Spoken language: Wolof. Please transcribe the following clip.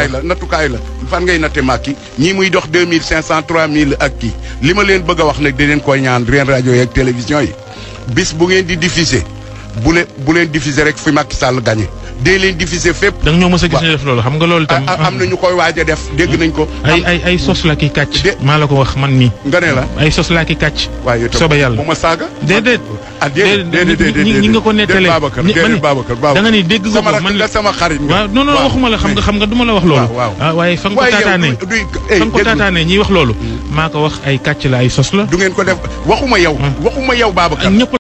nattukaay la nattukaay la fan ngay natte Macky ñii muy dox deux mille cinq cent trois mille ak kii li ma leen bëgg a wax nag di leen koy ñaan reen rajo yi ak télévision yi bis bu ngeen di diffuser bu leen bu leen diffuser rek fi Macky Sall gagné dee leen diffuser fépp. da nga ñoo mës a gis ñu def loolu xam nga loolu tam. am na ñu koy waaj a def dégg nañ ko. ay ay ay sos la ki kàcc. maa la ko wax man mii. nga ne la ay sos la ki kàcc. waaye itam soobee yàlla bu ma saaga. déedéet. ah déedéet déedéet déedéet ñi ñi nga ko nettalee. Babacar ñi- ma ne déedéet Babacar Babacar. da nga ni dégg nga sama ko rakk man nga la sama xarit nga. waaw non non waaw. waxuma la xam nga xam nga du ma la wax loolu. waaw waaw. ah waaye fa nga ko waaye yow taataanee. du du eh, fa nga ko déglu. taataanee ñiy wax loolu. maa ko wax ay kàcc la ay sos la. du ngeen ko def waxuma yow. waxuma yow Babacar. ñëpp